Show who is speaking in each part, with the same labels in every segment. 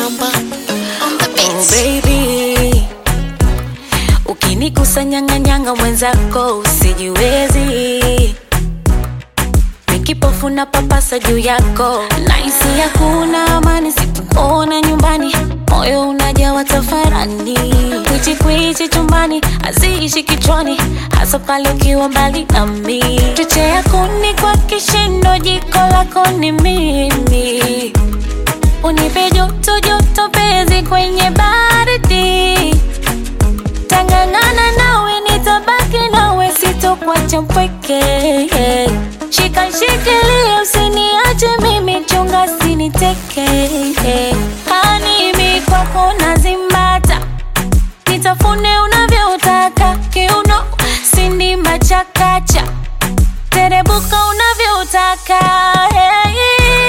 Speaker 1: Mjomba on the
Speaker 2: Oh
Speaker 1: beat.
Speaker 2: baby, ukinikusanyanganyanga mwenzako usijiwezi, mikipofu na papasa juu yako, naisi hakuna amani sikuona nyumbani, moyo unajawa tafarani, kwichi kwichi chumbani haziishi kichwani, hasa pale ukiwa mbali nami, chochea kuni kwa kishindo, jiko lako ni mimi Unipe joto joto pezi kwenye baridi, tangangana nawe nitabaki nawe, sitokwacha mpweke. Shika shikilia, usiniache mimi, chunga siniteke. Hanimi kwako nazimbata, nitafune unavyotaka, kiuno sindimba chakacha, terebuka unavyotaka hey.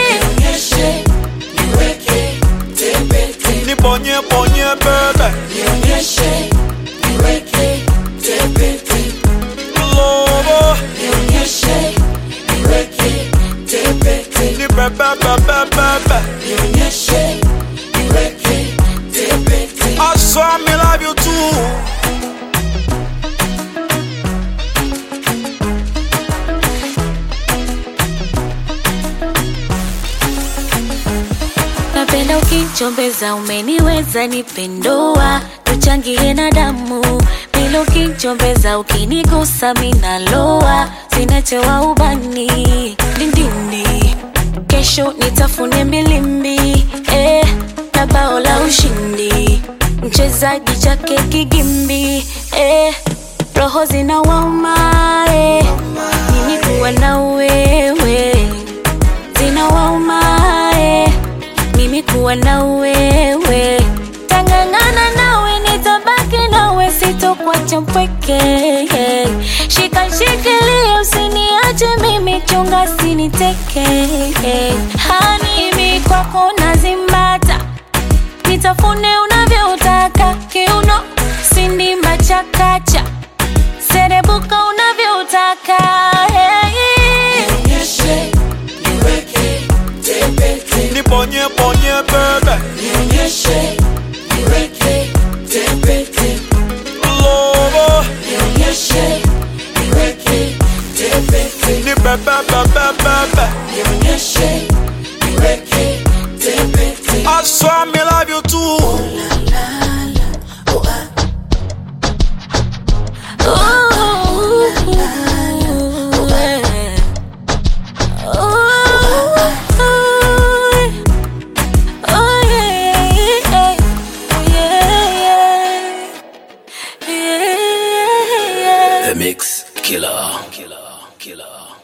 Speaker 3: Nibonye bonye bebe Lobo Ni bebe bebe bebe I saw me love you too
Speaker 2: Napenda ukichombeza, umeniweza nipendoa, tuchangie na damu. Bila ukichombeza, ukinigusa minaloa, sinachewa ubani dindini. Kesho nitafune milimbi eh, na bao la ushindi, mchezaji chake kigimbi eh, roho zinawauma eh, mimi kuwa na wewe zinawauma eh, mimi kuwa na wewe, tangangana nawe, nitabaki nawe, sitokwacha mpweke. Shika shikilia, usiniache mimi, chunga siniteke. Hanimi kwako nazimbata, nitafune unavyotaka, kiuno sindimba chakacha, serebuka unavyotaka hey.
Speaker 3: Nibonye bonye bebe Lobo Ni bebe bebe bebe I saw me love you too
Speaker 4: The Mix Killer. Killer. Killer.